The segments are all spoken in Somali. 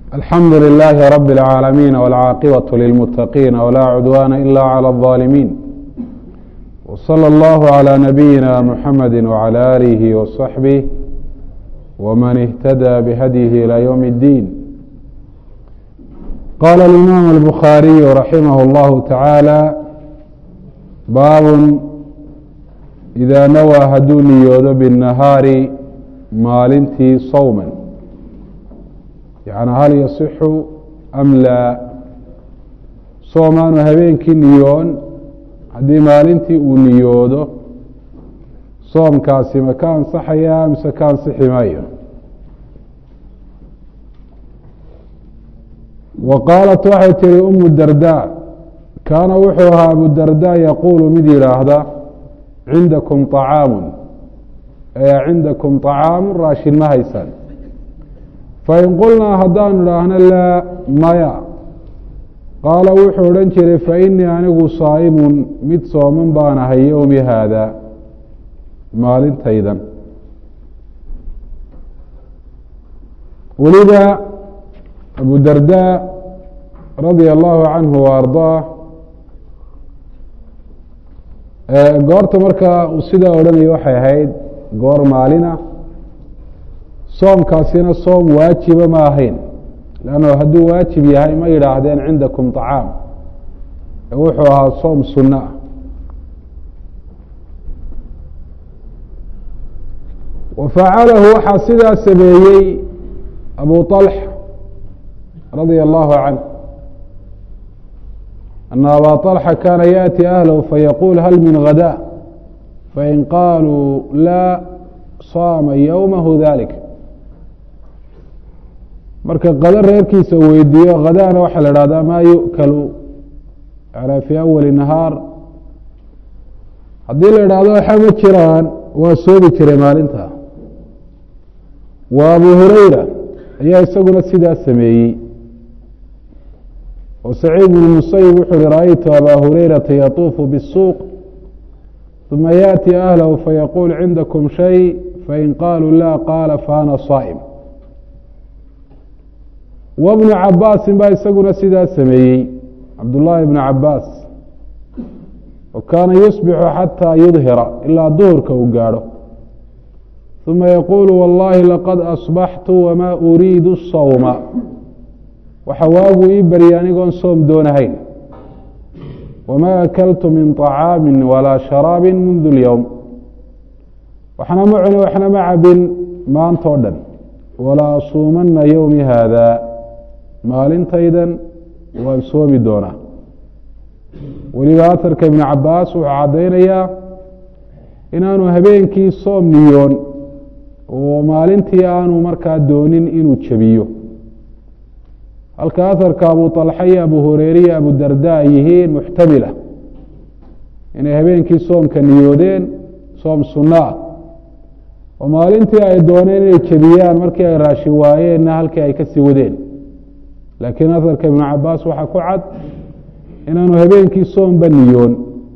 alxamdu للh رb العاalمين والcاaqبة للمتقين ولا cdوان إlا عlى الظالمين وصلى الله عlى نبيinا محمد وعlى آله وصحبه وmن اهتدى بhdيه إلى يوم الدين qال الإmام البخاaري رحimه الله taعالى bاb إذا nawى haduu niyoodo bالنahاari maalintii sawma yani hal yasixu am laa soomaanu habeenkii niyoon haddii maalintii uu niyoodo soomkaasi ma ka ansaxayaa mise ka ansixi maayo wa qaalat waxay tihi umu darda kaana wuxuu ahaa abu darda yaquulu mid yidhaahda cindakum طacaamu ee cindakum طacaamu raashin ma haysaan fain qulnaa haddaanu idhaahno laa maya qaala wuxuu odhan jiray fainii anigu saa'imun mid sooman baan ahay yowmi haada maalintaydan weliba abu darda radia allahu canhu wa ardaah goorta markaa uu sidaa odhanayo waxay ahayd goor maalina soomkaasina soom waajiba ma ahayn lanno hadduu waajib yahay ma yidhaahdeen cindakum طacaam wuxuu ahaa soom sunno ah wa facalahu waxaa sidaa sameeyey abu طalxa radia allahu canh ana aba طalxa kaana yaأti ahlahu fayaquul hal minghada fain qaaluu laa saama ywmahu dalik marka qado reerkiisa weydiiyo khadaana waxaa la ihahdaa maa yu'kalu yani fii awali nahaar haddii la idhaahdo waxa ma jiraan waa soomi jiray maalinta wa abu hureyra ayaa isaguna sidaa sameeyey oo saciid bn musayib wuxu uhi ra-aytu abaa hureyrata yatuufu bالsuuq ثuma yaأti ahlahu fayaquul cindakum shay fain qaaluu la qaala faana saa'im wbnu cabaasin baa isaguna sidaa sameeyey cabdullaahi bnu cabaas wa kaana yusbixu xataa yudhira ilaa duhurka uu gaadho ثuma yaquulu wallahi laqad asbaxtu wamaa uriidu sawma waxa waagu ii baryay anigoon soom doonahayn wamaa akaltu min طacaami walaa sharaabi mundu اlyowm waxna ma cuni waxna ma cabin maantoo dhan walaa asuumana yowmi haada maalintaydan waan soomi doonaa weliba aharka ibnu cabaas wuxuu caddaynayaa inaanu habeenkii soom niyoon oo maalintii aanu markaa doonin inuu jebiyo halka aharka abu طalxa iyo abu hureyre iyo abu darda ay yihiin muxtamila inay habeenkii soomka niyoodeen soom sunno ah oo maalintii ay dooneen inay jebiyaan markii ay raashin waayeenna halkii ay kasii wadeen laakiin aharka ibnu cabaas waxaa ku cad inaanu habeenkii soomba niyoon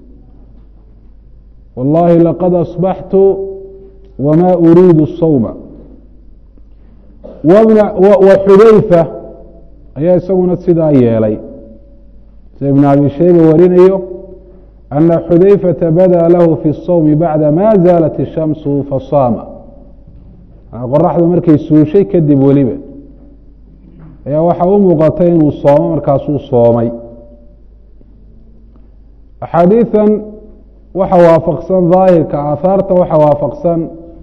wallahi laqad asbaxtu wamaa uriidu sawma wa xudayfa ayaa isaguna sidaa yeelay sida ibn abi shayba warinayo ana xudayfata badaa lahu fi الsawmi bacda ma zaalat الshamsu fasaama qoraxdu markay suushay kadib weliba ayaa waxaa u muuqatay inuu soomo markaasuu soomay axaadiiثan waxa waafaqsan daahirka aahaarta waxa waafaqsan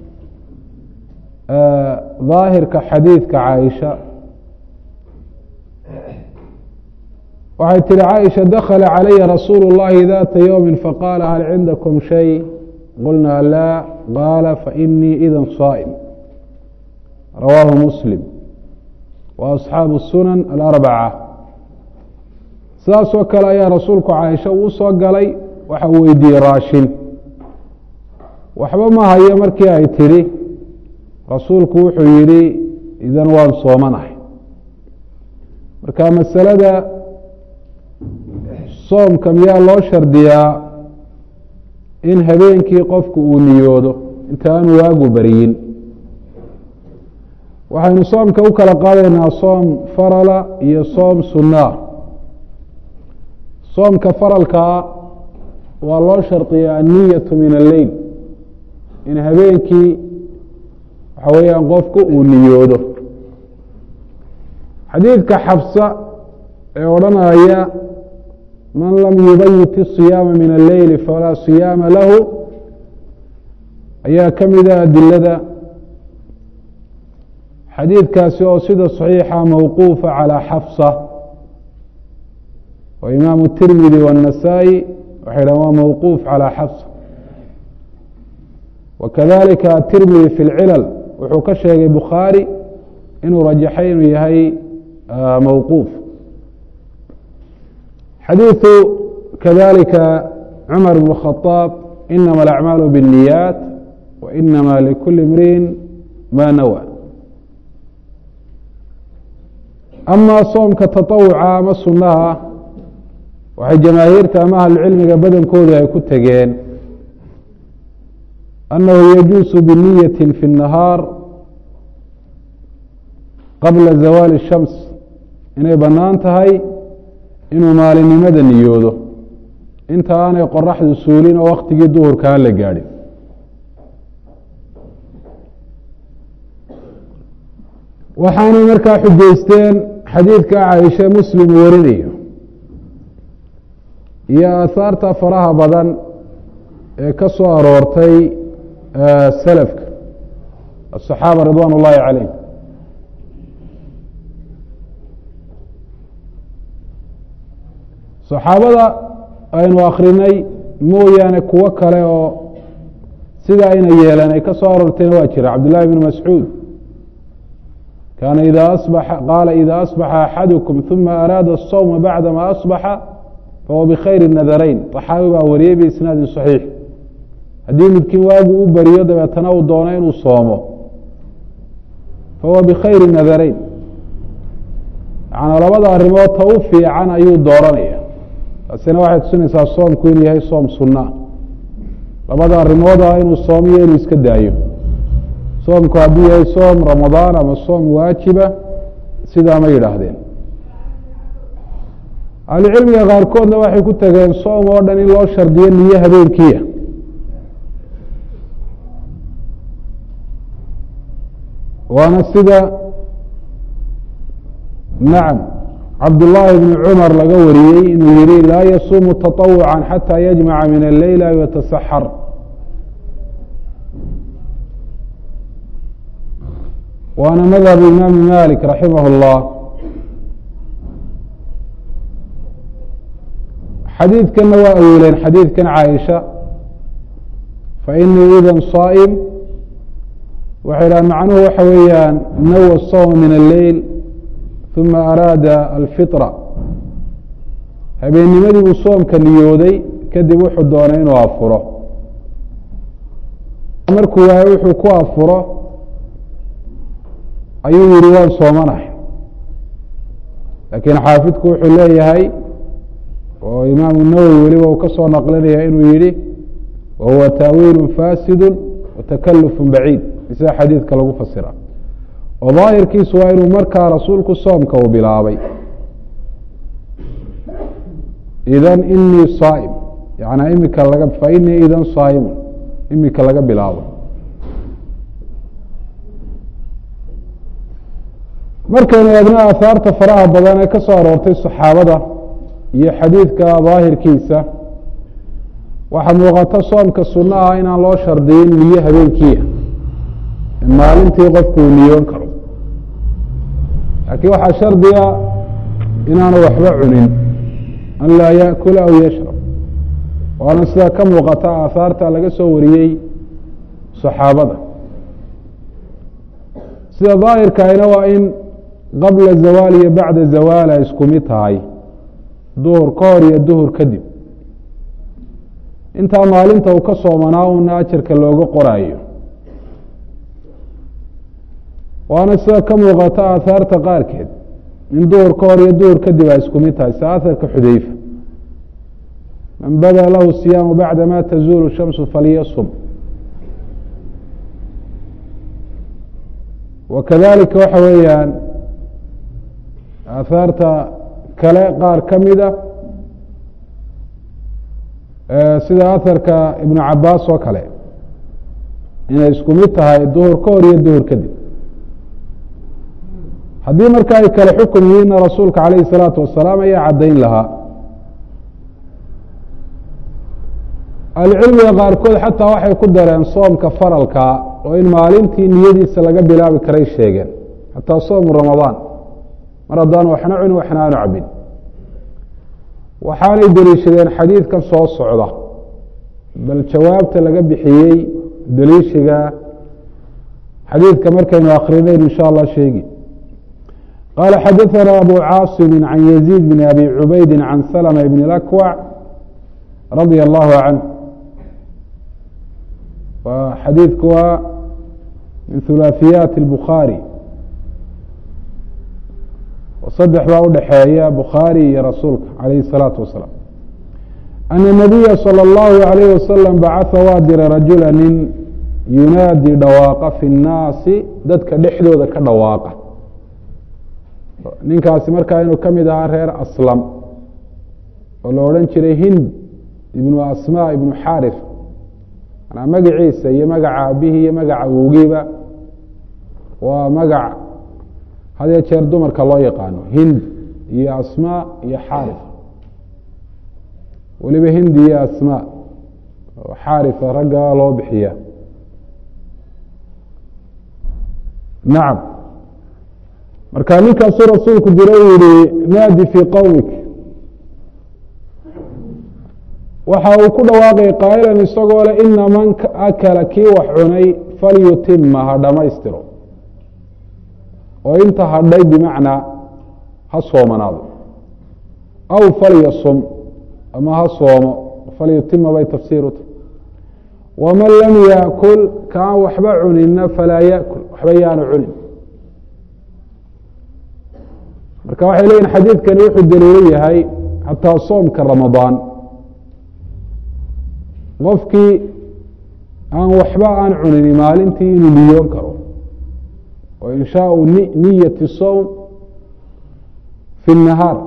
daahirka xadiidka caaisha waxay tihi caaisha dakla calaya rasuulu اllahi data ywmi faqaala hal cindakum shay qulna laa qaala fainii ida saa'im rawaahu muslim wa asxaabu sunan alarbaca sidaasoo kale ayaa rasuulku caaisha uu soo galay waxa uu weydiiyey raashin waxba ma hayo markii ay tidhi rasuulku wuxuu yidhi idan waan soomanahay marka masalada soomka miyaa loo shardiyaa in habeenkii qofku uu niyoodo inta aanu waagu beriyin waxaynu soomka u kala qaadaynaa soom farala iyo soom sunaa soomka faralkaa waa loo shardiya anniyatu min alleyl in habeenkii waxa weeyaan qofku uu niyoodo xadiidka xabsa ee odhanaya man lam yubayit الصiyaama min alleyli falaa صiyaama lahu ayaa ka mida adilada xadiidkaasi oo sida صaxiixa mawquufa calى xafsa oo imaamu الtirmidi والنasaaئي waxay dhahan waa mawquuf calى xafsa wakadalika atirmidi fi اlcilal wuxuu ka sheegay bukhaari inuu rajaxay inuu yahay mawquuf xadiiثu kadalika cumar bn الkhaطاab inama alacmaalu bالniyaat wainama likuli imriin ma nawa ama soomka taطawuca ama sunaha waxay jamaahiirta ama ahlucilmiga badankoodu ay ku tegeen annahu yajuusu biniyati fi الnahaar qabla zawaali الshams inay bannaan tahay inuu maalinimada niyoodo inta aanay qoraxdu suulin oo waktigii duhurka aan la gaadhin waxaanay markaa xujaysteen xadiidka caaisha muslim warinayo iyo aahaarta faraha badan ee ka soo aroortay salafka aلصaxaaba ridwan اllahi calayh saxaabada aynu akrinay mooyaane kuwo kale oo sida ayna yeeleen ay ka soo aroortayna waa jira cabdullahi bn mascuud kaana ida abaxa qaala ida asbaxa axadukum ثuma araada الsawma bacdama asbaxa fahuwa bkhayri nadarayn طaxaawi baa wariyey biisnaadin صaxiix haddii midkiin waagu u beriyo dabeetana uu doono inuu soomo fahuwa bikhayri nadarayn yanaa labada arrimood ta u fiican ayuu dooranaya taasina waxay tusinaysaa soomku inuu yahay soom sunaa labada arrimooda inuu soomiyo inuu iska daayo soomku hadduu yahay soom ramadaan ama soom waajiba sidaa ma yidhaahdeen ahlucilmiga qaarkoodna waxay ku tageen soom oo dhan in loo shardiyo niyo habeenkiia waana sida nacam cabdullaahi bni cumar laga wariyey inuu yihi laa yasuumu taطawuca xatى yajmaca min alleyla yatasaxar waana madhab imaami malik raximah اllah xadiidkanna waa awiileen xadiidkan caaisha fainii ida saa'im waxay dhahan macnuhu waxa weeyaan nawa sawma min alleyl uma araada alfitra habeennimadii buu soomka niyooday kadib wuxuu doonay inuu afuro markuu waayo wuxuu ku afuro ayuu yihi waan soomanahay laakiin xaafidku wuxuu leeyahay oo imaamu nawowi weliba uu ka soo naqlinaya inuu yihi wa huwa taawiilu faasidu watakalufu baciid isaga xadiidka lagu fasira oo daahirkiisu waa inuu markaa rasuulku soomka uu bilaabay idan inii saa'im yanaa imika laga fa inii idan saa'imun imika laga bilaabo markaynu eegno aahaarta faraha badan ee ka soo aroortay saxaabada iyo xadiidka daahirkiisa waxaa muuqata soomka sunno ah inaan loo shardiyin niyo habeenkiia maalintii qofku uu niyoon karo laakiin waxaa shardiga inaanu waxba cunin an laa yaأkula aw yashrab waana sidaa ka muuqata aahaarta laga soo wariyey صaxaabada sida daahirkaayna waa in qabla zawaal iyo bacda zawaal ay isku mid tahay duhur ka hor iyo duhur kadib intaa maalinta uu ka soomanaa una ajarka looga qoraayo waana sida ka muuqata aahaarta qaarkeed in duhur ka hor iyo duhur kadib ay isku mid tahay sida aharka xudeyfa man bada lahu siyaamu bacda ma tazuulu shamsu falyasum wakadalika waxa weeyaan aahaarta kale qaar ka mida sida aharka ibnu cabaas oo kale inay isku mid tahay duhur ka hor iyo duhur kadib haddii marka ay kale xukum yihiinna rasuulka calayhi الsalaatu wasalaam ayaa caddayn lahaa ahlucilmiga qaarkood xataa waxay ku dareen soomka faralkaa oo in maalintii niyadiisa laga bilaabi karay sheegeen xataa soomu ramadaan mar haddaan waxna cunin waxna aanu cabin waxaanay deliishadeen xadiidkan soo socda bal jawaabta laga bixiyey deliishiga xadiidka markaynu akrinaynu insha allah sheegi qaala xadaثana abu caasimi can yaziid bn abi cubaydi can salma bn اlakwac radia allahu canh xadiidku waa min hulaaثiyaati اlbukhaari saddex baa udhaxeeya bukhaari iyo rasuulka calayhi الsalaatu wasalaam ana nabiya salى اllahu alayh wasalam bacaa waa diray rajula nin yunaadi dhawaaqa fi الnaasi dadka dhexdooda ka dhawaaqa ninkaasi markaa inuu ka mid ahaa reer aslam oo la odhan jiray hind ibnu asma ibnu xaarif manaa magaciisa iyo magaca aabihii iyo magaca awowgiiba waa magac hadee jeer dumarka loo yaqaano hind iyo asma iyo xaarif weliba hind iyo asma xaarifa ragga loo bixiya nacam marka ninkaasuu rasuulku dira u yihi naadi fii qowmik waxa uu ku dhawaaqay qaa'ilan isagoo le ina man akala kii wax cunay falyutima ha dhammaystiro oo inta hadhay bimacnaa ha soomanaado aw falyasum ama ha soomo falyutima bay tafsiir u tahy waman lam yaakul kaan waxba cunina falaa yaakul waxba yaanu cunin marka waxay leeyihin xadiidkani wuxuu daliilo yahay xataa soomka ramadaan qofkii aan waxba aan cunini maalintii inuu niyoon karo oo inshaau niyati sowm fi الnahaar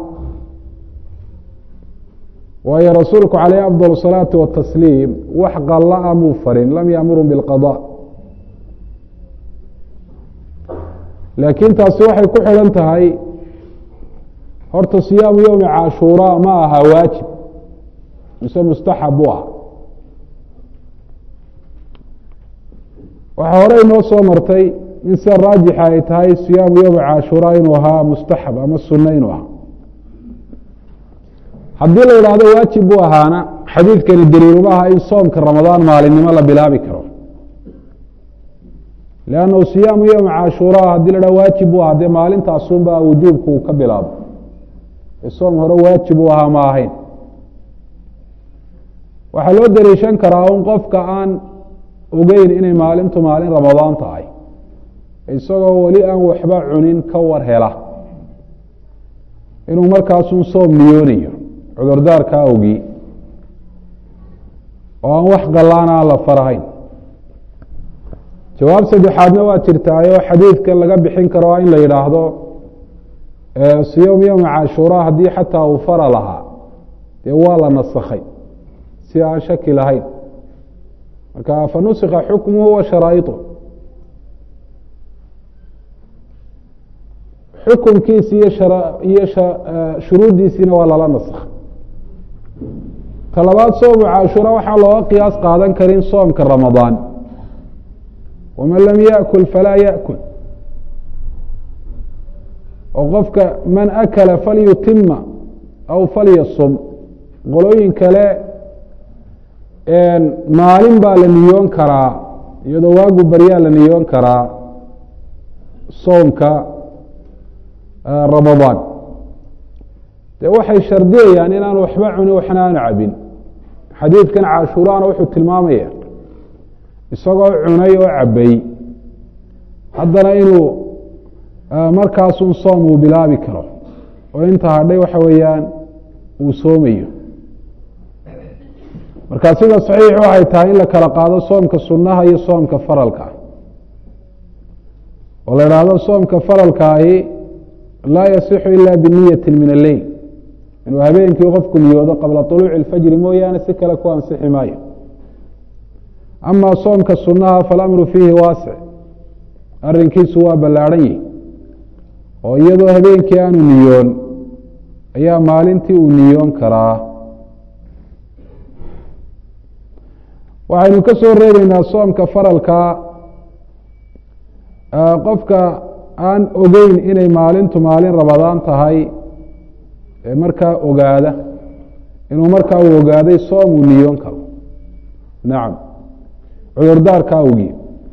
waayo rasuulku calayh afضل الصalaaةi watasliim wax qala muu farin lam yaamurun biاlqaضاء laakiin taasi waxay ku xidhan tahay horta siyaamu yowmi cashuura ma aha waajib mise mustaxab u ah waxaa hore inoo soo martay in sida raajixa ay tahay siyaamu yowmi cashuura inuu ahaa mustaxab ama sunno inuu ahaa haddii la idhaahdo waajib buu ahaana xadiidkani daliiluma aha in soomka ramadaan maalinimo la bilaabi karo lannahu siyaamu yowmi cashuura haddii la dhaho waajib buu ahaa dee maalintaasunba wujuubku uu ka bilaabo soom hore waajib uu ahaa ma ahayn waxaa loo daliishan karaa un qofka aan ogeyn inay maalintu maalin ramadaan tahay isagoo weli aan waxba cunin ka war hela inuu markaasun soom niyoonayo cudurdaarka awgii oo aan wax galaan aan la farahayn jawaab saddexaadna waa jirtaayoo xadiidkan laga bixin karo in la yidhaahdo siyom yowmi cashuura haddii xataa uu fara lahaa dee waa la nasakhay si aan shaki lahayn marka fanusikha xukmuhu wa sharaa'iطu xukunkiisi iyo iyo shuruuddiisiina waa lala naskha talabaad soomu cashuura waxaa looga qiyaas qaadan karin soomka ramadaan waman lam yaأkul falaa yaأkul oo qofka man akala falyutima aw falyasum qolooyin kale maalin baa la niyoon karaa iyadoo waagu baryaa la niyoon karaa soomka ramadaan dee waxay shardiyayaan inaan waxba cunin waxna aanu cabin xadiidkan cashuuraana wuxuu tilmaamaya isagoo cunay oo cabay haddana inuu markaasun soom uu bilaabi karo oo inta hadhay waxa weeyaan uu soomayo marka sida saxiix waxay tahay in la kala qaado soomka sunnaha iyo soomka faralka oo la idhaahdo soomka faralkaahi laa yasixu ila biniyati min alleyl inuu habeenkii qofku niyoodo qabla طuluuci اlfajri mooyaane si kale ku ansixi maayo ama soomka sunaha falamru fiihi waasic arrinkiisu waa ballaadhan yihi oo iyadoo habeenkii aanu niyoon ayaa maalintii uu niyoon karaa waxaynu ka soo reebeynaa soomka faralka qofka aan ogeyn inay maalintu maalin rabadaan tahay ee markaa ogaada inuu markaa uu ogaaday soom uu niyoon karo nacam cudurdaarka awgii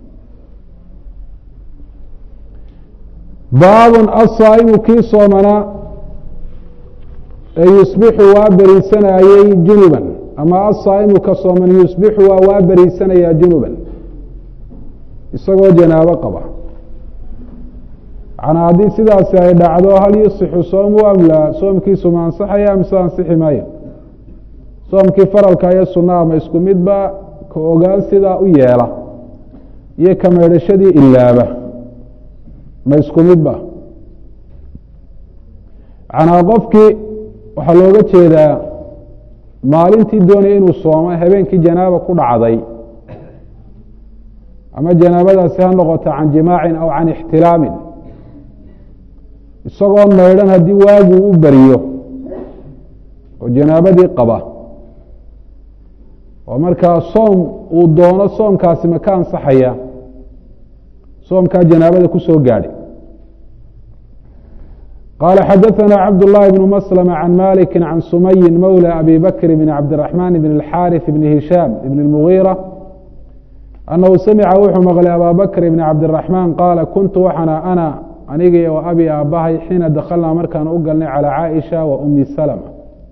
baabun asaa'imu kii soomanaa ee yusbixu waa beriisanayey junuban ama asaa'imu ka sooman yusbixu waa waa beriisanayaa junuban isagoo janaabo qaba macnaa haddii sidaasi ay dhacdo hal yusixu soomu am laa soomkiisu ma ansaxaya mise ansixi maayo soomkii faralka iyo sunaha ma isku midba ka ogaan sidaa u yeela iyo ka meedhashadii ilaaba ma isku midba macnaa qofkii waxaa looga jeedaa maalintii doonaya inuu soomo habeenkii janaaba ku dhacday ama janaabadaasi ha noqoto can jimaacin aw can ixtilaamin isagoon maydhan haddii waaguu u beriyo oo janaabadii qaba oo markaa soom uu doono soomkaasi ma ka ansaxaya soomkaa janaabada ku soo gaadhay qala xadaثna cabd الlahi بن mslm عan maliki عan sumayi mawlى abi bakr bn cabdالرaحman bn الxاriث bn hishaam bn الmغيrة anahu samica wuxuu maqlay abaa bakr bn cabdالرaحman qaala kuntu waxana ana anigii o abi aabahay xiina dakhalnaa markaan u galnay calى caaئiشha wa umi slmة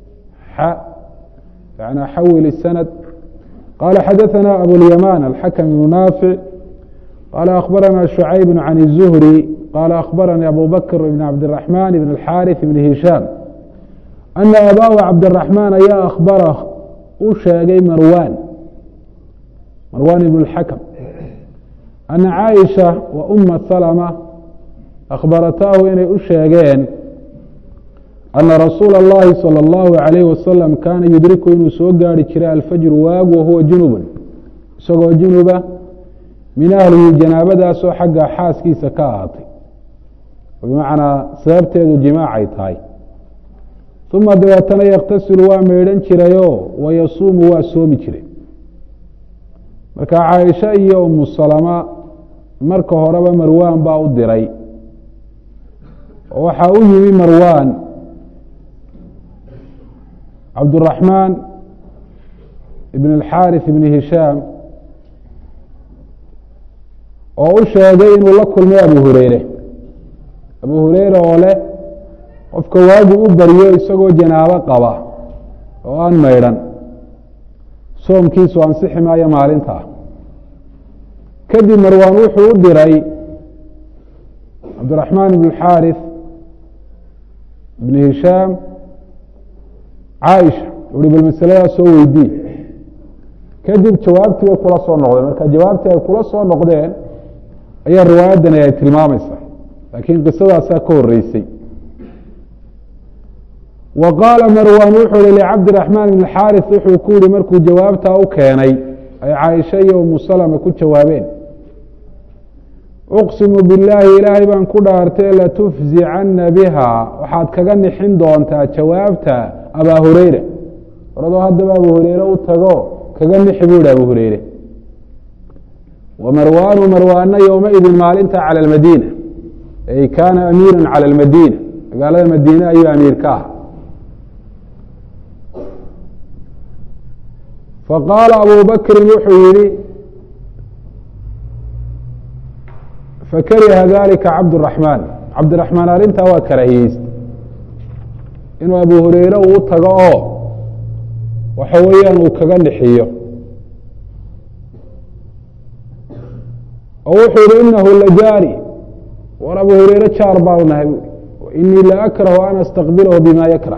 n xawil الsند qala xadaثna abulyaman alxakm bn naafic qala akhbarana شhucayb can الزuhrي qala akhbaranii abu bakr bn cabdالرaحman bn الxاriث bn hishaam ana abaahu cabdالرaحmaan ayaa akhbara u sheegay marwan marwan ibn اxakm ana caaئiشha wa uma slmة akhbarataahu inay u sheegeen ana rasuula اllahi salى اllahu عalayh wasalam kaana yudriku inuu soo gaari jiray alfajru waagu wahuwa junubun isagoo junuba min ahlihi janaabadaasoo xagga xaaskiisa ka ahaatay bimacnaa sababteedu jimaacay tahay uma dabeetana yakhtasilu waa meydhan jirayoo wayasuumu waa soomi jiray marka caaisha iyo umu salama marka horeba marwaan baa u diray oo waxaa u yimi marwaan cabdالرaحmaan ibn الxاriث ibn hishaam oo u sheegay inuu la kulmay abu hureyre abu hureyre oo leh qofka waagu u baryo isagoo janaabo qaba oo aan maydhan soomkiisu ansixi maayo maalintaa kadib marwaan wuxuu u diray cabdالرaحmaan ibn الxاriث ibn hishaam caaisha uhi bal masaladaas soo weydii kadib jawaabtii bay kula soo noqdeen marka jawaabtii ay kula soo noqdeen ayaa riwaayaddani ay tilmaamaysaa laakiin qisadaasaa ka horeysay wa qaala marwan wuxuu hi licabdiraxmaan ibn xaariث wuxuu ku yihi markuu jawaabtaa u keenay ay caaisha iyo umu salama ku jawaabeen uqsimu billaahi ilaahay baan ku dhaartay latufzicana biha waxaad kaga nixin doontaa jawaabta abaa hureyre oradoo haddaba abu hureyre u tago kaga nixi buu yihi abu hureyre wa marwaanu marwaana yowmaidin maalinta calى اlmadiina ay kaana amiira calى اlmadiina magaalada madiine ayuu amiir ka ah faqaala abu bakrin wuxuu yihi fakariha dalika cabdالرaحmaan cabdiraحmaan arrintaa waa karaahiyeysta inuu abu hureyre uu tago oo waxa weeyaan uu kaga nixiyo oo wuxuu yihi inahu lajaari war abu hureyre jaar baanu nahay bu inii la akrahu an astaqbilahu bima yakrah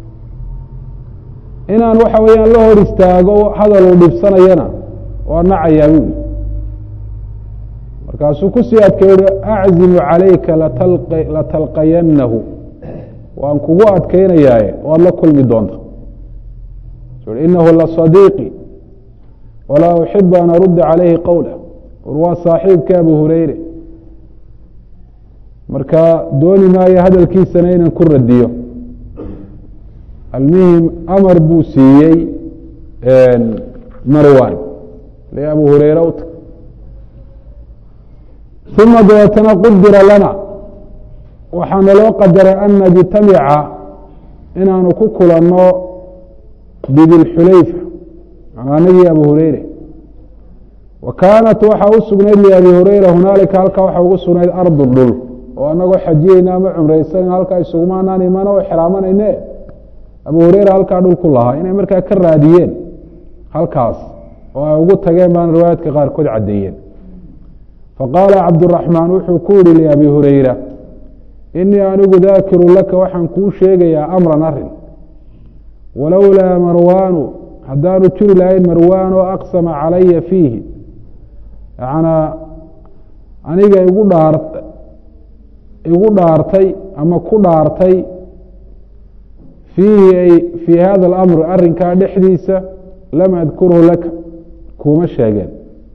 inaan waxa weeyaan la hor istaago hadal uu dhibsanayana waa nacayaa buuli markaasuu kusii adkay uhi aczimu calayka latalqayannahu waan kugu adkaynayaaye waad la kulmi doonta inahu lasadiiqi walaa uxibu an arudda calayhi qowla war waa saaxiibka abu hureyre marka dooni maayo hadalkiisana inaan ku radiyo almuhim amar buu siiyey marwan le abu hureyre u tag uma dabeetana qudira lana waxaana loo qadaray an najtamica inaanu ku kulanno bidilxulayfa anagii abu hureyre wa kaanat waxaa u sugnayd liabi hureyra hunaalika halkaa waxaa ugu sugnayd ardu dhul oo anagoo xajiyeyna ama cumraysanayna halkaa isugumaanaan imana o xiraamanayne abu hureyra halkaa dhul ku lahaa inay markaa ka raadiyeen halkaas oo ay ugu tageen baan riwaayaadka qaarkood caddeeyeen faqaala cabduraxmaan wuxuu ku yihi liabi hureyra inii anigu daakiru laka waxaan kuu sheegayaa amran arin walowlaa marwaanu haddaanu jiri lahayn marwaan oo aqsama calaya fiihi yanaa aniga igu dhaar igu dhaartay ama ku dhaartay fiihi ay fii hada alamr arrinkaa dhexdiisa lam adkurhu laka kuuma sheegeen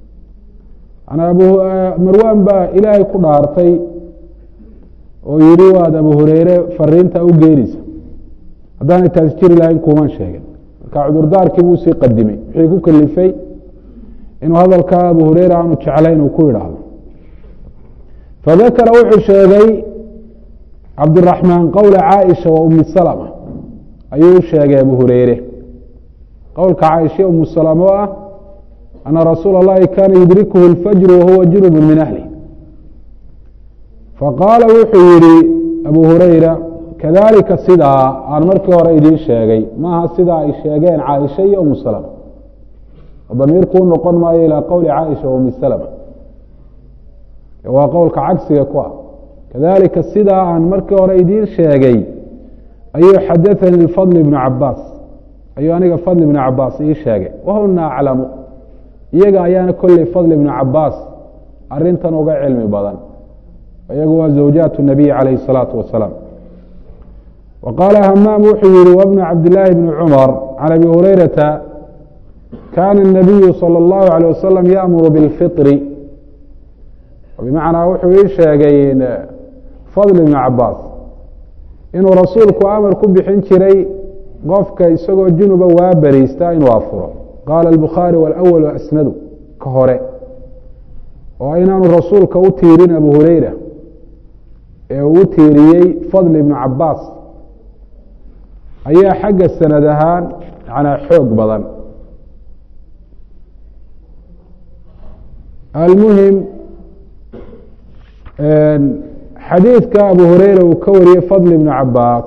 marwaan baa ilaahay ku dhaartay oo yihi waad abu hureyre fariinta u geenaysa haddaanay taasi jiri lahayn kuuman sheegeen marka cudurdaarkii buu sii qadimay wixii ku kalifay inuu hadalkaa abu hureyre aanu jeclayn uu ku idhaahdo fadakara wuxuu sheegay cabdiraxmaan qowla caaisha wa umi salma ayuu u sheegay abu hureyre qowlka caaisha umu salama oo ah ana rasuula اllahi kaana yudrikuhu اlfajru wahuwa junub min ahli faqaala wuxuu yihi abu hureyra kadalika sidaa aan markii hore idiin sheegay maaha sidaa ay sheegeen caaisha iyo umu salma damiirkuu noqon maayo ilaa qowli caaisha wa umi salma waa qowlka cagsiga ku ah kadalika sidaa aan markii hore idiin sheegay ayuu xadaثanii fadl ibnu cabaas ayuu aniga fadl ibnu cabaas ii sheegay wahuna aclamu iyaga ayaana kolley fadl ibnu cabaas arintan uga cilmi badan iyagu waa zawjaat الnabiy calayh الsalaatu wasalaam wa qaala hamaam wuxuu yihi wbna cabdillaahi bni cumar can abi hureyrata kaana الnabiyu salى اllahu عalيه wasalam yaأmuru biاlfiطri bimacnaa wuxuu ii sheegay fadl ibnu cabaas inuu rasuulku amar ku bixin jiray qofka isagoo junuba waa beriista inuu afuro qaala albukhaari walawalu asnadu ka hore oo inaanu rasuulka u tiirin abu hureyra ee uu u tiiriyey fadl ibnu cabaas ayaa xagga sanad ahaan yanaa xoog badan almuhim xadiidka abu hureyra uu ka wariyey fadl ibnu cabaas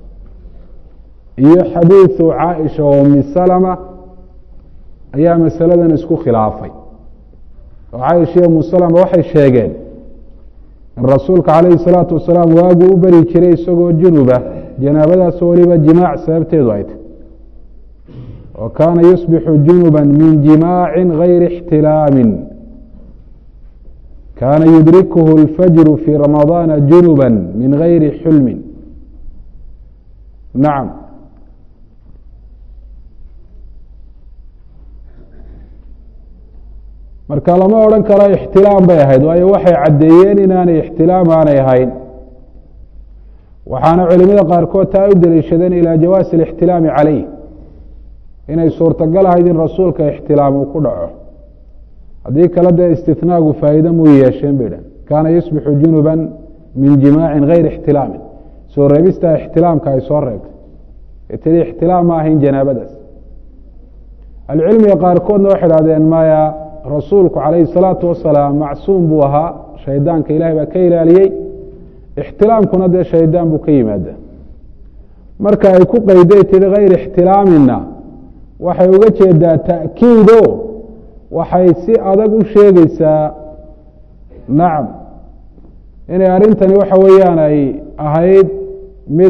iyo xadiidu caaisha oo umi salma ayaa masaladan isku khilaafay oo caaisha iyo umu salma waxay sheegeen in rasuulka calayhi salaatu wasalaam waaguu u beri jiray isagoo junuba janaabadaas weliba jimaac sababteedu ay tay oo kaana yusbixu junuba min jimaacin gayri ixtilaamin kaana yudrikuhu اlfajru fii ramadaana junuba min gayri xulmin nacam marka lama odhan karo ixtilaam bay ahayd waayo waxay caddeeyeen inaanay ixtilaam aanay ahayn waxaana culimada qaarkood taa u daliishadeen ilaa jawaasi اlاxtilaami calayh inay suurtagal ahayd in rasuulka ixtilaam uu ku dhaco haddii kale dee istinaagu faa'iide muu yeesheen bay dhan kaana yusbixu junuba min jimaacin gayri ixtilaamin soo reebistaa ixtilaamka ay soo reebtay ee tidi ixtilaam ma ahayn janaabadaas ahlucilmiga qaarkoodna waxay dhahdeen maya rasuulku calayhi الsalaatu wasalaam macsuum buu ahaa shaydaanka ilahay baa ka ilaaliyey ixtilaamkuna dee shaydaan buu ka yimaada marka ay ku qeyday tihi gayr ixtilaamina waxay uga jeedaa ta'kiido waxay si adag u sheegeysaa nacam inay arrintani waxa weeyaan ay ahayd mid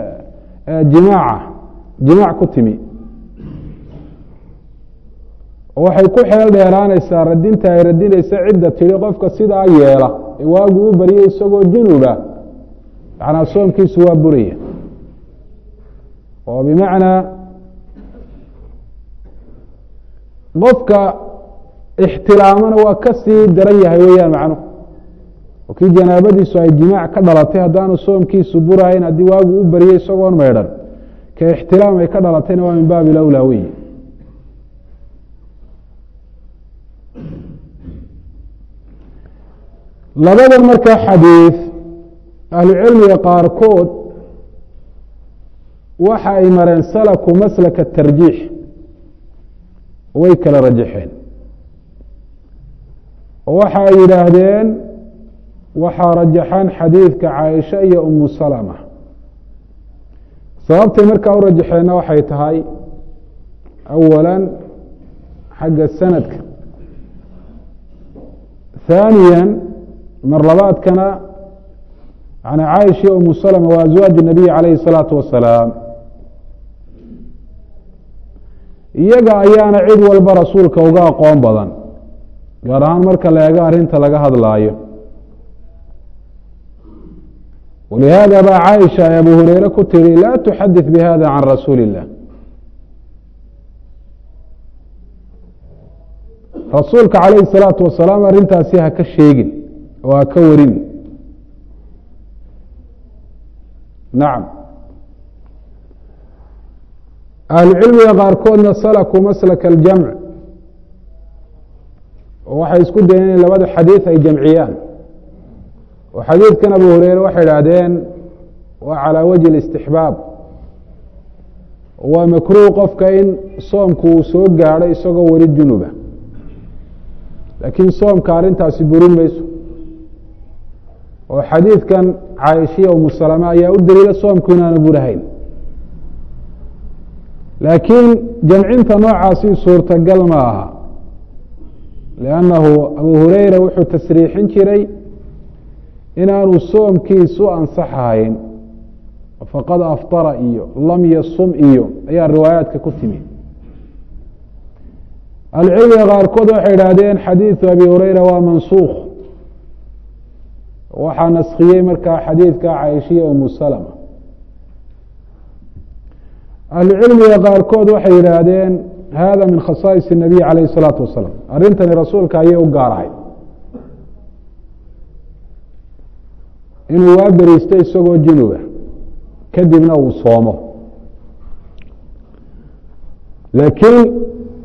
jimaaca jimaac ku timi oo waxay ku xeel dheeraanaysaa radinta ay radinaysa cidda tidhi qofka sidaa yeela ee waagu u baryay isagoo junuba macnaa soomkiisu waa buraya oo bimacnaa qofka ixtilaamana waa ka sii daran yahay weeyaan macnuhu oo kii janaabadiisu ay jimaac ka dhalatay haddaanu soomkiisu burahayn haddii waagu u baryay isagoon maydhan ka ixtilaam ay ka dhalatayna waa min baabi lawlaa weyi labadan markaa xadiid ahlucilmiga qaarkood waxa ay mareen salaku maslaka tarjiix way kala rajaxeen oo waxa ay yidhaahdeen waxaa rajaxaan xadiidka caaisha iyo umu salama sababtay markaa u rajaxeenna waxay tahay awala xagga sanadka haaniya mar labaadkana an caaisha iyo umu salama waa aswaaj nabiy calayhi الsalaatu wasalaam iyaga ayaana cid walba rasuulka uga aqoon badan gaar ahaan marka la eego arrinta laga hadlaayo walihaada baa caaisha ay abu hureyre ku tiri laa tuxadith bihada can rasuuli illah rasuulka calayhi الsalaatu wasalaam arrintaasi ha ka sheegin oo ha ka warin nacam ahlucilmiga qaarkoodna salaku maslaka aljamc oo waxay isku dayeen in labada xadiid ay jamciyaan oo xadiidkan abu hureyre waxay idhaahdeen waa calaa wajhi اlistixbaab waa makruuh qofka in soomku uu soo gaadho isagoo weli junuba laakiin soomka arrintaasi burin mayso oo xadiidkan caaishiya umu salama ayaa u daliila soomku inaanu burahayn laakiin jamcinta noocaasi suurtagal ma aha liannahu abu hureyra wuxuu tasriixin jiray inaanu soomkiisu ansaxahayn faqad aftara iyo lam yasum iyo ayaa riwaayaadka ku timi ahlucilmiga qaarkood waxay idhaahdeen xadiidu abi hureyra waa mansuukh waxaa naskiyey markaa xadiidka caaishiya umu salama ahlucilmiga qaarkood waxay yidhaahdeen hada min khasaais الnabiy calayh الsalaatu wasalaam arrintani rasuulka ayay u gaarahay inuu waa beriisto isagoo junuba kadibna uu soomo laakiin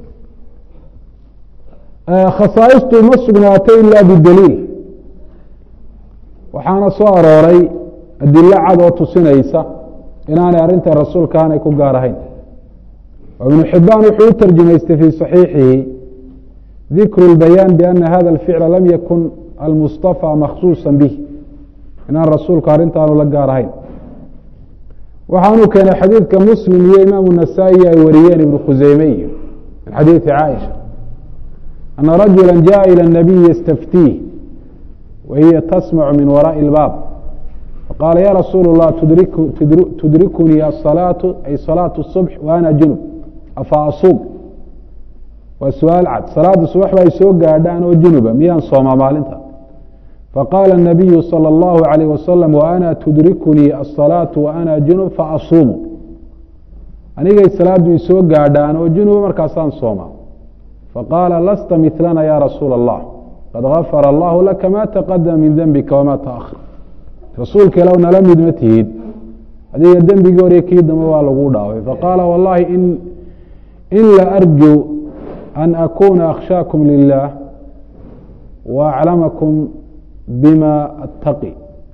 khasaa'istu ma sugnaatay ila bidaliil waxaana soo arooray adilo cad oo tusinaysa inaanay arrinta rasuulka aanay ku gaar ahayn ibnu xibaan wuxuu u tarjumaystay fii صaxiixihi dikru اlbayaan biana hada اlficla lam yakun almustafa makhsuusa bih inaan rasuulku arrintaanu la gaar ahayn waxaanuu keenay xadiidka muslim iyo imaamu nasaa-i ay wariyeen ibnu khuseyme iyo min xadiidi caaisha ana rajula jaءa ilى الnabiy ystaftiih wahiya tasmacu min waraaءi اlbaab faqaala ya rasuul الlah tudrikunii aلsalaaةu ay salaaةu الصubx wa ana junub afa asuum waa su-aal cad salaada subax ba ay soo gaadhaan oo junuba miyaan soomaa maalinta faqaala الnabiyu salى اllahu عalayh wasalam waana tudrikunii aلsalaaةu wa ana junub faasuumu anigay salaadu isoo gaadhaan oo junuba markaasaan soomaa faqaala lasta milana ya rasuula الlah qad gafara allahu laka ma taqadama min dembika wama taأkhar rasuulka ilow nala mid ma tihid adiga dembigii hore kii dambe waa lagu dhaafay faqaala wallahi in la arju an akuna akhshaakum lilah wa aclamakum bima attaqi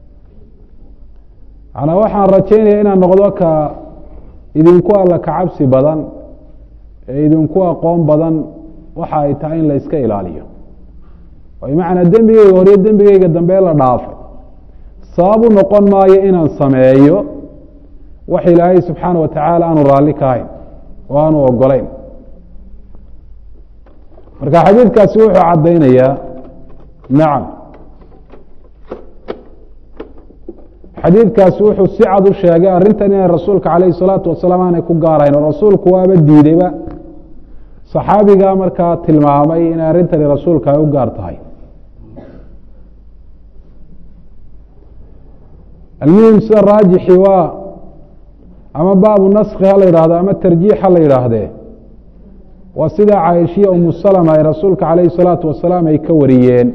manaa waxaan rajaynaya inaan noqdo ka idinku alla ka cabsi badan ee idinku aqoon badan waxa ay tahay in la iska ilaaliyo bimacnaa dembigeyga horiyo dembigeyga dambe la dhaafay sabab u noqon maayo inaan sameeyo wax ilaahay subxaana wa tacaala aanu raalli ka hayn oo aanu ogolayn marka xadiidkaasi wuxuu caddaynayaa nacam xadiidkaasi wuxuu si cad u sheegay arrintan inay rasuulka calayhi salaatu wasalaam aanay ku gaarayn oo rasuulku waaba diideyba saxaabigaa markaa tilmaamay inay arrintani rasuulka ay u gaar tahay almuhim sida raajixi waa ama baabu naski ha la yidhahdo ama tarjiix ha la yidhaahdee waa sida caaishiya umu salama ay rasuulka calayhi salaatu wasalaam ay ka wariyeen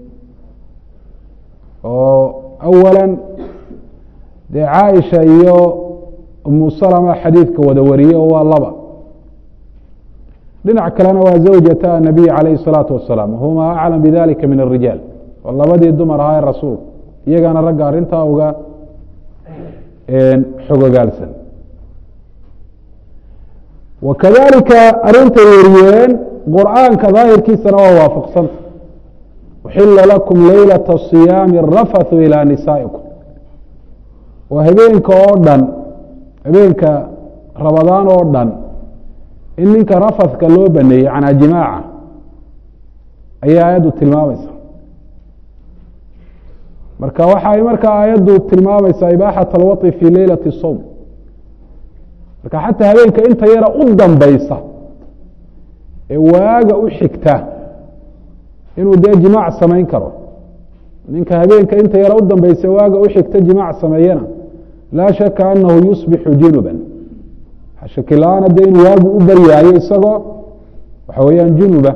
oo awala dee caaisha iyo umu salama xadiidka wada wariye oo waa laba dhinac kalena waa zawjata anabiy calayhi salaatu wasalaam huma aclam bidalika min arijaal oo labadii dumar ahaa ee rasuulka iyagana ragga arrintaa uga xogogaalsan wakadalika arintay wariyeen qur'aanka daahirkiisana waa waafaqsanta uxila lakum leylata صiyaami rafathu ilى nisaa'ikum waa habeenka oo dhan habeenka rabadaan oo dhan in ninka rafadka loo baneeyey canaa jimaaca ayay aayaddu tilmaamaysa marka waxay markaa aayaddu tilmaamaysaa ibaaxat alwaطi fi leylati الsowm marka xataa habeenka inta yara u dambaysa ee waaga u xigta inuu dee jimaac samayn karo ninka habeenka inta yara u dambaysa waaga u xigta jimaac sameeyana laa shaka anahu yusbixu junuban shakila-aana dee inuu waagu u baryaayo isagoo waxa weeyaan junuba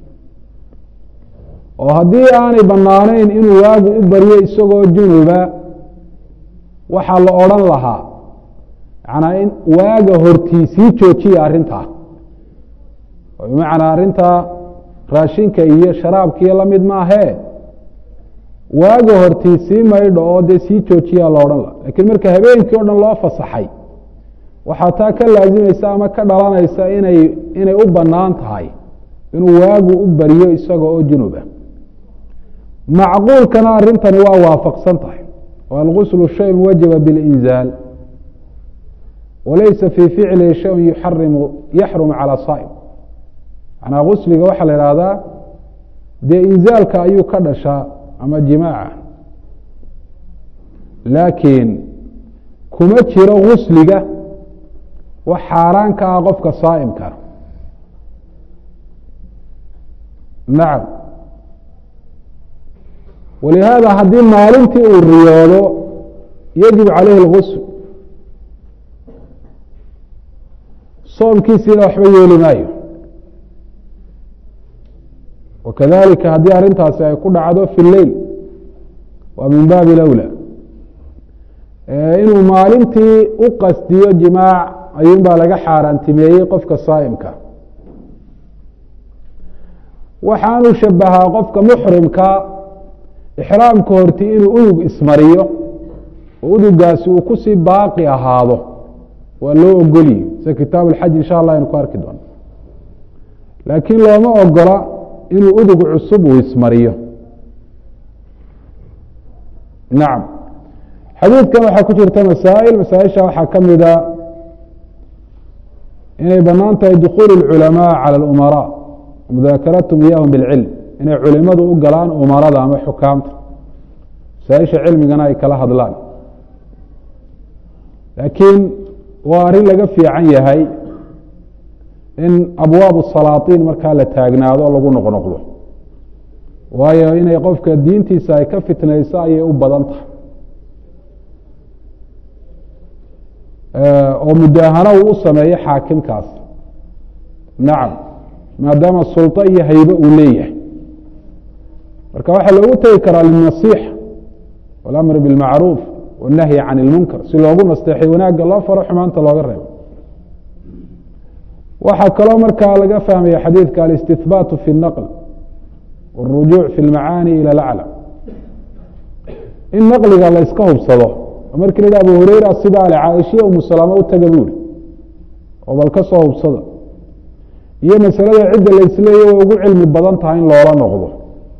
oo haddii aanay banaanayn inuu waagu u baryo isagoo junuba waxaa la odhan lahaa manaa in waaga hortii sii joojiya arrintaa oo bimacnaa arrintaa raashinka iyo sharaabkiiyo lamid maahee waaga hortii sii maydho oo dee sii joojiyaa la odhan laha lakiin marka habeenkii o dhan loo fasaxay waxaa taa ka laazimaysa ama ka dhalanaysa inay inay u bannaan tahay inuu waagu u baryo isaga oo junuba macquulkana arrintani waa waafaqsan tahay oo alguslu shayun wajaba biاlinzaal walaysa fii ficlihi shayun yuxarimu yaxrumu calى saa'im manaa gusliga waxaa la ihahdaa dee inzaalka ayuu ka dhashaa ama jimaaca laakiin kuma jiro gusliga wax xaaraan ka ah qofka saa'imka nacam walihaada haddii maalintii uu riyoodo yajib calayhi اlgusl soomkiisiina waxba yeeli maayo wakadalika haddii arrintaasi ay ku dhacdo fi lleil waa min baabi lawla inuu maalintii u qasdiyo jimaac ayuun baa laga xaaraantimeeyey qofka saa'imka waxaanu shabahaa qofka muxrimka ixraamka horti inuu udug ismariyo oo udugaasi uu kusii baaqi ahaado waa loo ogolyi sida kitaab alxaj insha allah aynu ku arki doono laakiin looma ogola inuu udug cusub uu ismariyo nacam xadiidkan waxaa ku jirta masaa'il masaaisha waxaa ka mida inay banaan tahay dukuul اlculamaa calى اlumaraa mudaakaratum iyahum bilcilm inay culimadu u galaan umarada ama xukaamta masaaisha cilmigana ay kala hadlaan laakiin waa arrin laga fiican yahay in abwaab salaaطiin markaa la taagnaado o lagu noqnoqdo waayo inay qofka diintiisa ay ka fitnayso ayay u badan tahay oo mudaahano uu u sameeyo xaakimkaas nacam maadaama sulطo iyo haybe uu leeyahay marka waxaa loogu tegi karaa linasiixa walamr biاlmacruuf wالnahyi can اlmunkar si loogu nasteexay wanaagga loo faro xumaanta looga reebo waxaa kaloo markaa laga fahmaya xadiidka alاstihbaatu fi الnaql wالrujuuc fi اlmacaani ilى اlaclى in naqliga la yska hubsado markii la yidhi abu hureyra sidaa le caaishiya umu salaamo u taga buuri oo bal ka soo hubsada iyo masalada cidda la isleeya way ugu cilmi badan tahay in loola noqdo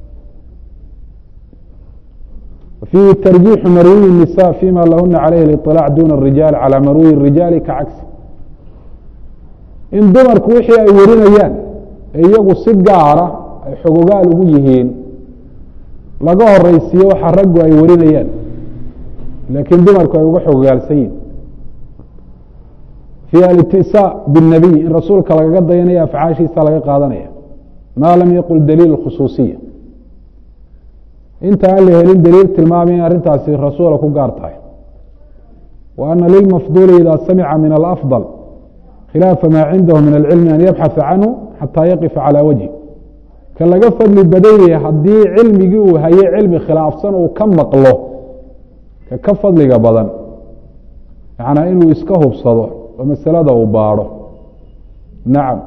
fiihi tarjiixu marwiyi الnisa fima lahuna calayhi اliطilaac duna الrijaal calى marwiyi الrijaali ka cagsi in dumarku wixii ay warinayaan ee iyagu si gaara ay xogogaal ugu yihiin laga horeysiiyo waxa raggu ay warinayaan laakiin dumarku ay uga xogogaalsan yihin fi alitisaa bالnabiy in rasuulka lagaga dayanaya afcaashiisa laga qaadanaya ma lam yaqul daliil khusuusiya inta aan la helin daliil tilmaamay in arrintaasi rasuula ku gaar tahay wa ana lilmafduuli ida samica min alafضل khilaafa maa cindahu min alcilmi an yabxaثa canhu xataa yaqifa calى wajhi ka laga fadli badanyaya haddii cilmigii uu haye cilmi khilaafsan uu ka maqlo ka ka fadliga badan macnaa inuu iska hubsado oo masalada uu baadho nacam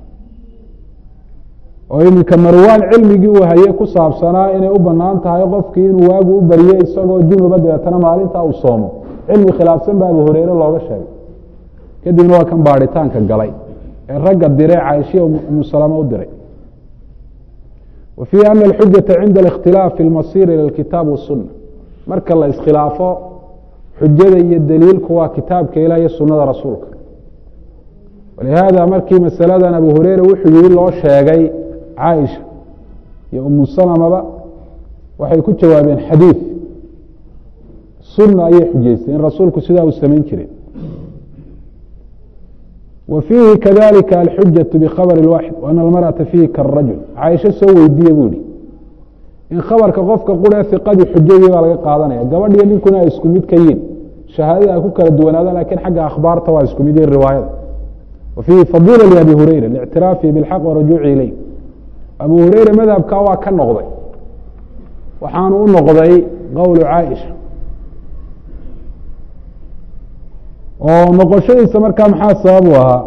oo iminka marwaan cilmigii uu haye ku saabsanaa inay u banaan tahay qofkii inuu waagu u baryo isagoo junuba dabeetana maalintaa uu soomo cilmi khilaafsan ba abu hureyre looga sheegay kadibna waa kan baadhitaanka galay ee ragga diree caaishiya umusalama u diray wa fiihi ana alxujata cinda alikhtilaaf fi lmasir ila alkitaab wasunna marka la iskhilaafo xujada iyo daliilku waa kitaabka ilah iyo sunada rasuulka walihaada markii masaladan abu hureyre wuxuu yihi loo sheegay caaisha iyo umu salamaba waxay ku jawaabeen xadiid sunna ayay xujaystay in rasuulku sidaa uu samayn jiray wa fiihi kadalika alxujaة bkhabr اwaxid وan almarأaةa fiihi karajul caaisho soo weydiiye buu yihi in khabarka qofka quree iqadii xujadii baa laga qaadanaya gabadhiyo ninkuna ay isku mid ka yihin shahaadada ay ku kala duwanaadaan lakin xagga akhbaarta waa isku mid yihin riwaayada wa fiihi fadila labi hureyra lictiraafihi bاlxaq warajuuci ileyh abu hureyre madhabkaa waa ka noqday waxaanu u noqday qowlu caaisha oo noqoshadiisa markaa maxaa sabab u ahaa